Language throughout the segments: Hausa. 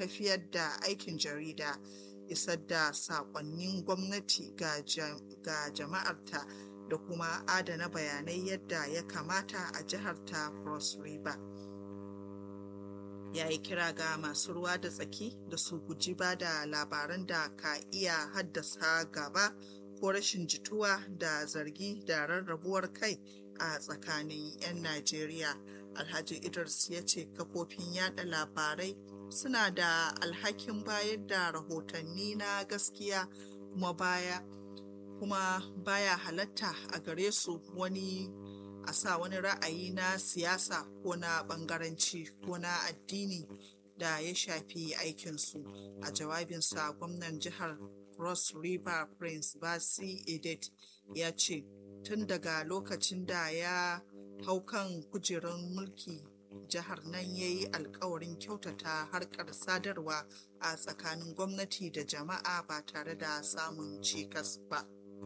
tafiyar da aikin jarida isar da saƙonnin gwamnati ga jama'arta da kuma adana bayanai yadda ya kamata a jihar ta cross river ya yi kira ga masu ruwa da tsaki da su guji ba da labaran da ka iya haddasa gaba ko rashin jituwa da zargi da rarrabuwar kai a tsakanin 'yan najeriya alhaji idris ya ce kafofin yada labarai suna da alhakin bayar da rahotanni na gaskiya kuma baya kuma baya halatta a gare su wani a sa wani ra'ayi na siyasa ko na bangaranci ko na addini da ya shafi aikinsu a jawabinsa gwamnan jihar cross river prince basi edet ya ce tun daga lokacin da ya hau kan kujerar mulki jihar nan ya yi alkawarin kyautata harkar sadarwa a tsakanin gwamnati da jama'a ba tare da samun cikas ba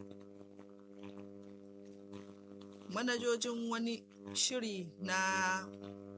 manajojin wani shiri na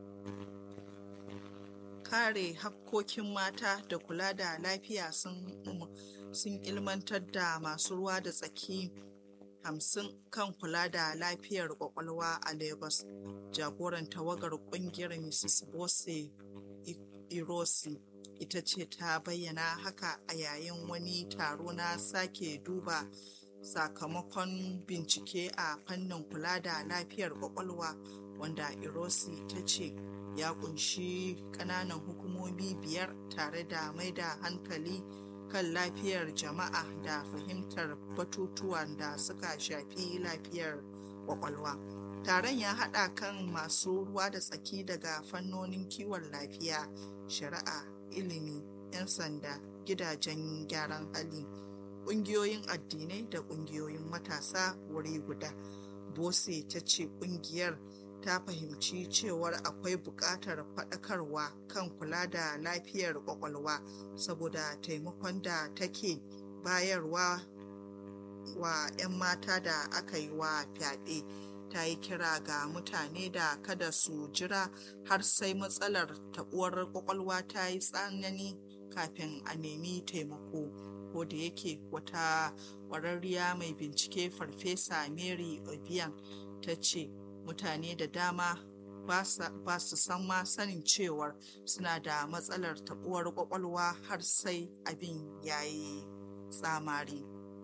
kare hakkokin mata da kula da lafiya sun ilmantar da masu ruwa da tsaki hamsin kan kula da lafiyar kwakwalwa a lagos jagoran tawagar kungiyar mrs bose irosi ita ce ta bayyana haka a yayin wani taro na sake duba sakamakon bincike a fannin kula da lafiyar kwakwalwa wanda irosi ta ce ya kunshi kananan hukumomi biyar tare da mai da hankali kan lafiyar jama'a da fahimtar batutuwan da suka shafi lafiyar kwakwalwa taron ya haɗa kan masu ruwa da tsaki daga fannonin kiwon lafiya shari'a ilimi 'yan sanda gidajen gyaran hali ƙungiyoyin addinai da ƙungiyoyin matasa wuri guda bose ta ce ƙungiyar ta fahimci cewar akwai buƙatar faɗakarwa kan kula da lafiyar ƙwaƙwalwa saboda taimakon da take bayarwa wa 'yan mata da aka yi wa fyaɗe ta yi kira ga mutane da kada su jira har sai matsalar taɓuwar ƙwaƙwalwa ta yi tsanani kafin a nemi taimako ko da yake wata ƙwararriya mai bincike farfesa mary obiang ta ce mutane da dama ba su san ma sanin cewar suna da matsalar taɓuwar ƙwaƙwalwa har sai abin ya yi tsamari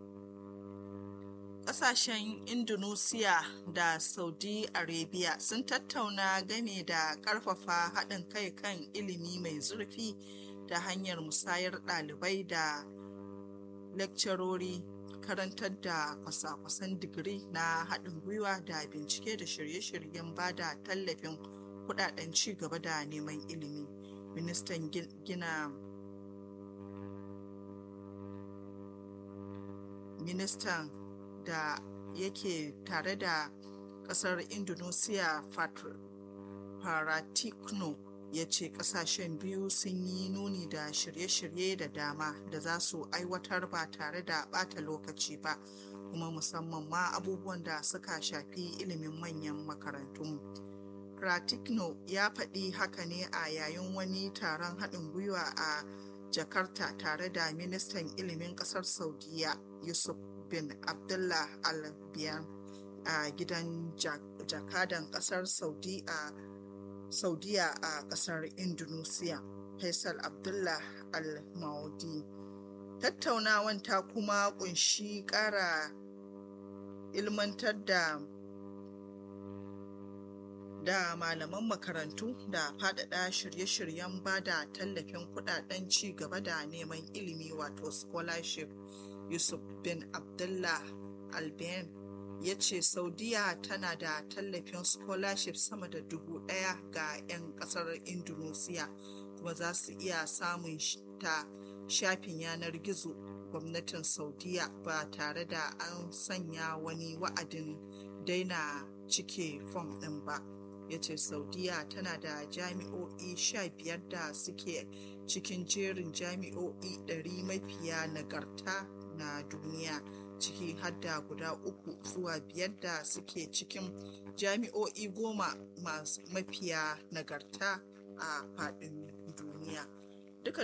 ƙasashen indonesia da saudi arabia sun tattauna game da ƙarfafa haɗin kai kan ilimi mai zurfi ta hanyar musayar ɗalibai da lekcarori karantar da kwasa-kwasan digiri na haɗin gwiwa da bincike da shirye-shiryen ba da tallafin kudaden ci gaba da neman ilimi ministan gina ministan da yake tare da kasar indonesia faratikno ya ce kasashen biyu sun yi nuni da shirye-shirye da dama da za su aiwatar ba tare da bata lokaci ba kuma musamman ma abubuwan da suka shafi ilimin manyan makarantun pratikno ya faɗi haka ne a yayin wani taron haɗin gwiwa a jakarta tare da ministan ilimin ƙasar saudiya yusuf bin abdullah al biyan a gidan jakadan ƙasar saudi a saudiya a kasar indonesia faisal abdullah al-maudi tattaunawan ta kuma kunshi kara ilmantar da da malaman makarantu da faɗaɗa shirye-shiryen ba da tallafin kudaden ci gaba da neman ilimi wato scholarship yusuf bin abdullah albayan ya ce saudiya tana da tallafin scholarship sama da dubu daya ga 'yan kasar indonesia kuma za su iya samun ta shafin yanar gizo gwamnatin saudiya ba tare da an sanya wani wa'adin daina cike fom ɗin ba ya ce saudiya tana da jami'o'i sha biyar da suke cikin jerin jami'o'i 100 mafiya nagarta na duniya ciki har da guda uku zuwa biyar da suke cikin jami'o'i goma masu mafiya nagarta a faɗin duniya